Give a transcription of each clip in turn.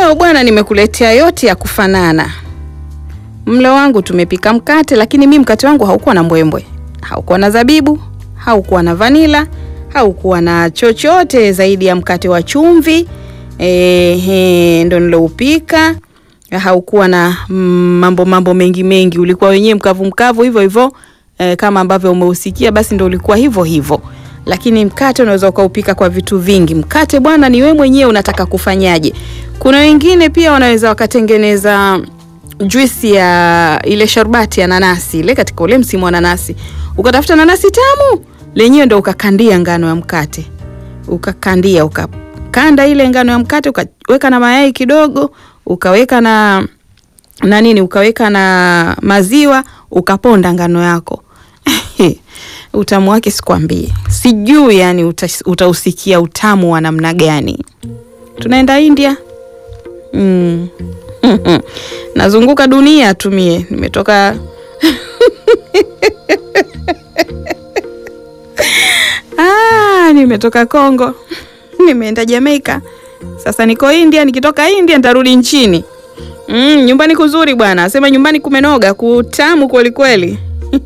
Leo bwana, nimekuletea yote ya kufanana. Mlo wangu tumepika mkate, lakini mi mkate wangu haukuwa na mbwembwe, haukuwa na zabibu, haukuwa na vanila, haukuwa na chochote zaidi ya mkate wa chumvi. Ehe, ndo niloupika. Haukuwa na mm, mambo mambo mengi mengi, ulikuwa wenyewe mkavu mkavu hivyo hivyo e, kama ambavyo umeusikia, basi ndo ulikuwa hivyo hivyo. Lakini mkate unaweza ukaupika kwa vitu vingi. Mkate bwana, ni wewe mwenyewe unataka kufanyaje. Kuna wengine pia wanaweza wakatengeneza juisi ya ile sharbati ya nanasi ile, katika ule msimu wa nanasi, ukatafuta nanasi tamu lenyewe, ndo ukakandia ngano ya mkate, ukakandia ukakanda ile ngano ya mkate, ukaweka na mayai kidogo, ukaweka na na nini, ukaweka na maziwa, ukaponda ngano yako utamu wake sikwambie, sijui yani utausikia utamu wa namna gani. Tunaenda India mm. Nazunguka dunia tumie, nimetoka ah, nimetoka Kongo, nimeenda Jamaica, sasa niko India. Nikitoka India nitarudi nchini. Mm, nyumbani kuzuri bwana, asema nyumbani kumenoga, kutamu kweli kweli.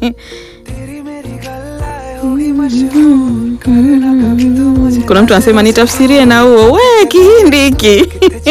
Kuna mtu anasema nitafsirie na huo we Kihindi hiki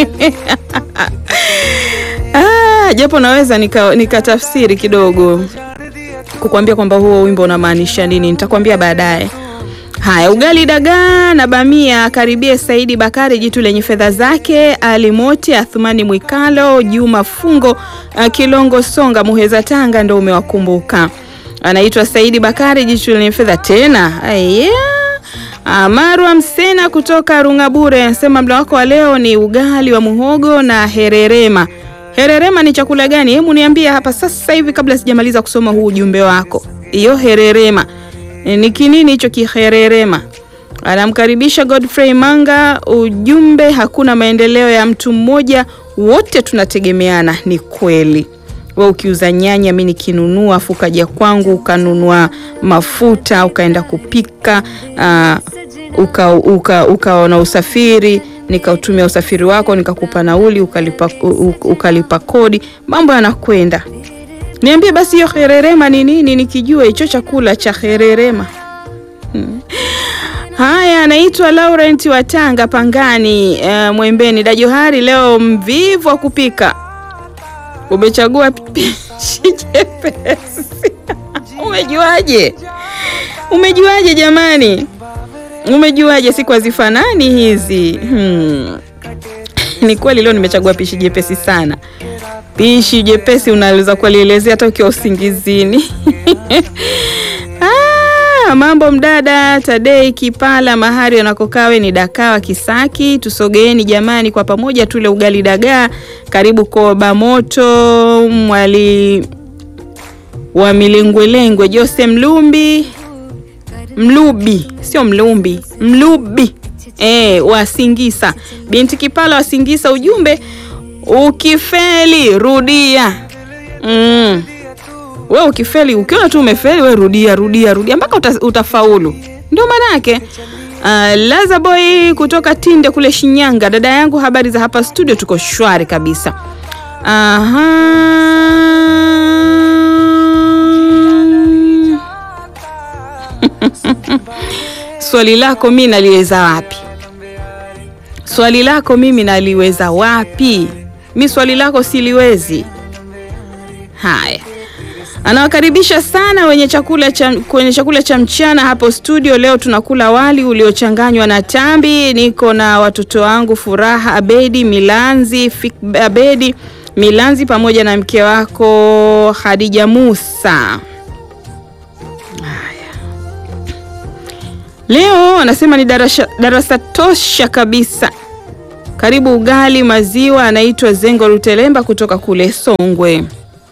ah, japo naweza nikatafsiri nika kidogo kukwambia kwamba huo wimbo unamaanisha nini, nitakwambia baadaye. Haya, ugali dagaa na bamia, karibie Saidi Bakari, jitu lenye fedha zake, Ali Mote, Athumani Mwikalo, Juma Fungo, Kilongo Songa, Muheza Tanga, ndo umewakumbuka anaitwa Saidi Bakari, jitu lenye fedha tena. Yeah. Marwa Msena kutoka Rungabure anasema mlo wako wa leo ni ugali wa muhogo na hererema. Hererema ni chakula gani? Hebu niambie hapa sasa hivi kabla sijamaliza kusoma huu ujumbe wako. Hiyo hererema e, ni kinini hicho kihererema? Anamkaribisha Godfrey Manga, ujumbe hakuna maendeleo ya mtu mmoja, wote tunategemeana. Ni kweli we ukiuza nyanya, mi nikinunua, afu ukaja kwangu ukanunua mafuta ukaenda kupika, uh, uka, uka, ukaona usafiri, nikautumia usafiri wako nikakupa nauli, ukalipa, ukalipa kodi, mambo yanakwenda. Niambie basi hiyo hererema ni nini, nikijua hicho chakula cha hererema hmm. Haya, anaitwa Laurent wa Tanga Pangani, uh, Mwembeni Dajohari. Leo mvivu wa kupika umechagua pishi jepesi. Umejuaje? Umejuaje jamani? Umejuaje? siku hazifanani hizi hmm. Ni kweli leo nimechagua pishi jepesi sana. Pishi jepesi unaweza kulielezea hata ukiwa usingizini. Ah, mambo mdada Tadei Kipala mahari anakokawe ni Dakawa Kisaki. Tusogeeni jamani, kwa pamoja tule ugali dagaa. Karibu Koba Moto mwali wa Milengwelengwe Jose Mlumbi Mlubi, sio Mlumbi, Mlubi e, wa Singisa binti Kipala wa Singisa. Ujumbe ukifeli rudia. mm. We ukifeli, ukiona tu umefeli, we rudia rudia rudia mpaka uta, utafaulu. Ndio maana yake. Uh, Laza Boy kutoka Tinde kule Shinyanga. Dada yangu, habari za hapa studio? Tuko shwari kabisa. Aha. Swali lako mimi naliweza wapi? Swali lako mimi naliweza wapi? Mi swali lako siliwezi. Haya, anawakaribisha sana wenye chakula cha, kwenye chakula cha mchana hapo studio. Leo tunakula wali uliochanganywa na tambi. Niko na watoto wangu Furaha Abedi Milanzi, Fik Abedi Milanzi pamoja na mke wako Khadija Musa. Leo anasema ni darasa, darasa tosha kabisa. Karibu ugali maziwa. Anaitwa Zengo Rutelemba kutoka kule Songwe.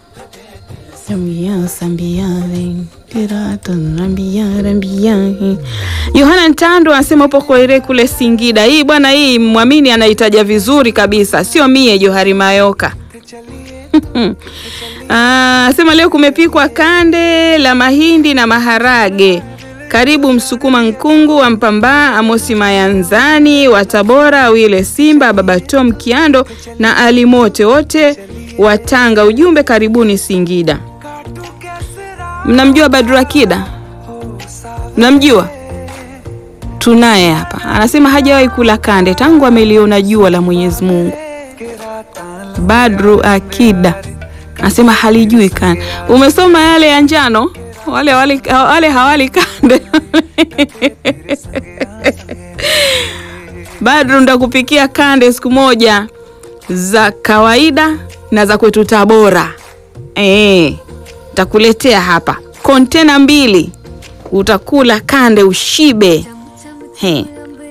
Yohana Ntando anasema upo Koire kule Singida. Hii bwana, hii mwamini anaitaja vizuri kabisa, sio mie Johari Mayoka. Anasema leo kumepikwa kande la mahindi na maharage Karibu Msukuma Nkungu wa Mpambaa, Amosi Mayanzani wa Tabora, Wile Simba, Baba Tom Kiando na Alimote wote wa Tanga. Ujumbe karibuni Singida. Mnamjua Badrakida? Mnamjua? Tunaye hapa, anasema hajawahi kula kande tangu ameliona jua la Mwenyezi Mungu. Badru Akida anasema halijui kande. Umesoma yale ya njano, wale, wale, wale hawali kande Badru, ndakupikia kande siku moja za kawaida na za kwetu Tabora. Eh, ntakuletea hapa kontena mbili, utakula kande ushibe. He.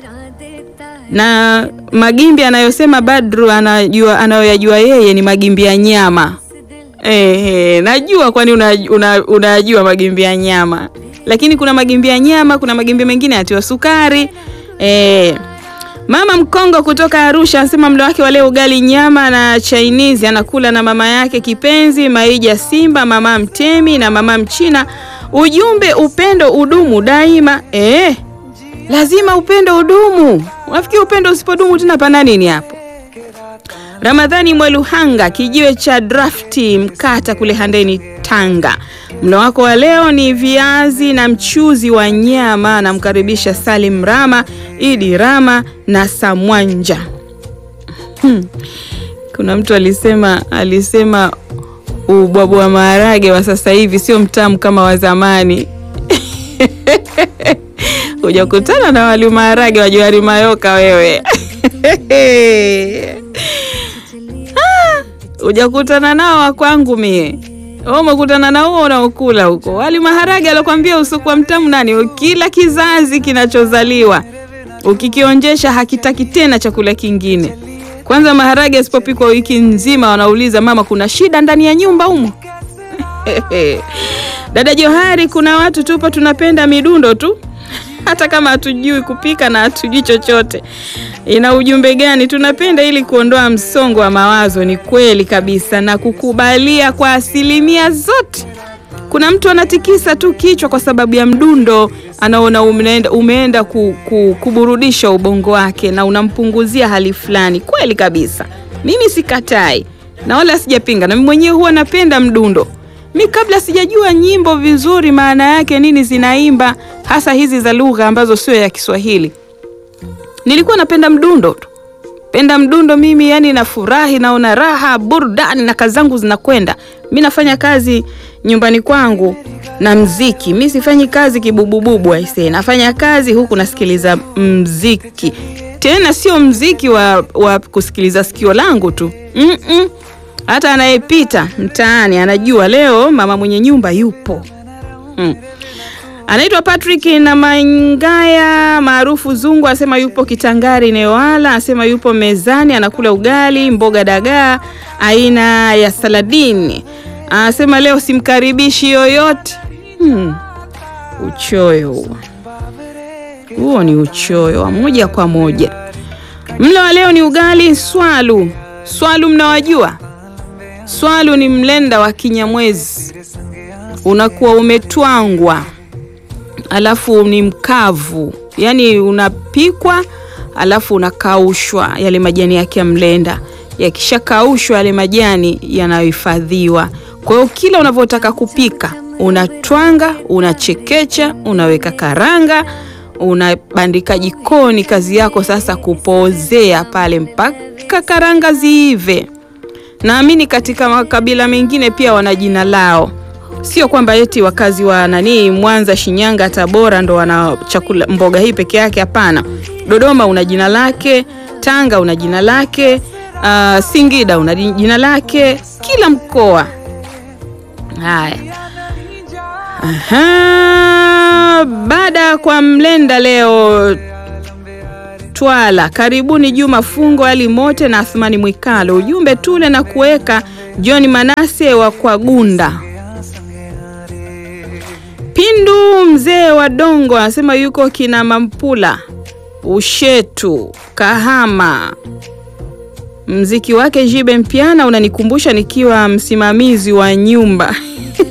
Na magimbi anayosema Badru anajua, anayoyajua yeye ni magimbi ya nyama. Ehe, najua kwani unajua una, una magimbi ya nyama, lakini kuna magimbi ya nyama, kuna magimbi mengine yatiwa sukari. E, mama Mkongo kutoka Arusha anasema mlo wake wa leo ugali nyama na Chinese, anakula na mama yake kipenzi Maija Simba, mama Mtemi na mama Mchina. Ujumbe upendo udumu daima. E, lazima upendo udumu. Unafikiri upendo usipodumu tena pana nini hapo? Ramadhani Mweluhanga kijiwe cha drafti Mkata kule Handeni Tanga. Mlo wako wa leo ni viazi na mchuzi wa nyama. Anamkaribisha Salim Rama, Idi Rama na Samwanja. Hmm. Kuna mtu alisema alisema ubwabu wa maharage wa sasa hivi sio mtamu kama wa zamani. Hujakutana na wali maharage wa Johari Mayoka wewe. Hujakutana nao wa kwangu mie. Wewe umekutana na huo unaokula huko. Wali maharage alokwambia usokuwa mtamu nani? Kila kizazi kinachozaliwa ukikionjesha hakitaki tena chakula kingine. Kwanza maharage asipopikwa wiki nzima wanauliza mama, kuna shida ndani ya nyumba humo? Dada Johari, kuna watu tupo tunapenda midundo tu hata kama hatujui kupika na hatujui chochote. Ina ujumbe gani? Tunapenda ili kuondoa msongo wa mawazo. Ni kweli kabisa na kukubalia kwa asilimia zote. Kuna mtu anatikisa tu kichwa kwa sababu ya mdundo, anaona umeenda, umeenda ku, ku, kuburudisha ubongo wake na unampunguzia hali fulani. Kweli kabisa, mimi sikatai na wala sijapinga, na mimi mwenyewe huwa napenda mdundo mi kabla sijajua nyimbo vizuri maana yake nini zinaimba, hasa hizi za lugha ambazo sio ya Kiswahili, nilikuwa napenda mdundo tu, penda mdundo mimi, yani nafurahi, naona raha, burudani na kazi zangu zinakwenda. Mi nafanya kazi nyumbani kwangu na mziki, mi sifanyi kazi kibubububu aisee, nafanya kazi huku nasikiliza mziki, tena sio mziki wa, wa kusikiliza sikio langu tu mm -mm. Hata anayepita mtaani anajua leo mama mwenye nyumba yupo. Hmm. Anaitwa Patrick na Mangaya maarufu Zungu, asema yupo Kitangari Newala, asema yupo mezani anakula ugali, mboga dagaa aina ya saladini. Anasema leo simkaribishi yoyote. Hmm. Uchoyo huo. Huo ni uchoyo wa moja kwa moja. Mlo wa leo ni ugali swalu. Swalu mnawajua? Swalu ni mlenda wa Kinyamwezi, unakuwa umetwangwa alafu ni mkavu, yaani unapikwa alafu unakaushwa, yale majani yake ya mlenda. Yakishakaushwa yale majani yanayohifadhiwa. Kwa hiyo kila unavyotaka kupika unatwanga, unachekecha, unaweka karanga, unabandika jikoni. Kazi yako sasa kupozea pale mpaka karanga ziive. Naamini katika makabila mengine pia wana jina lao, sio kwamba eti wakazi wa nani Mwanza, Shinyanga, Tabora ndo wana chakula mboga hii peke yake. Hapana, Dodoma una jina lake, Tanga una jina lake, uh, Singida una jina lake, kila mkoa. Haya, aha, baada kwa mlenda leo Twala, karibuni Juma Fungo, Ali Mote na Athmani Mwikalo. Ujumbe tule na kuweka John Manase wa Kwagunda. Pindu mzee wa Dongo anasema yuko kina Mampula Ushetu Kahama. Mziki wake Jibe Mpiana unanikumbusha nikiwa msimamizi wa nyumba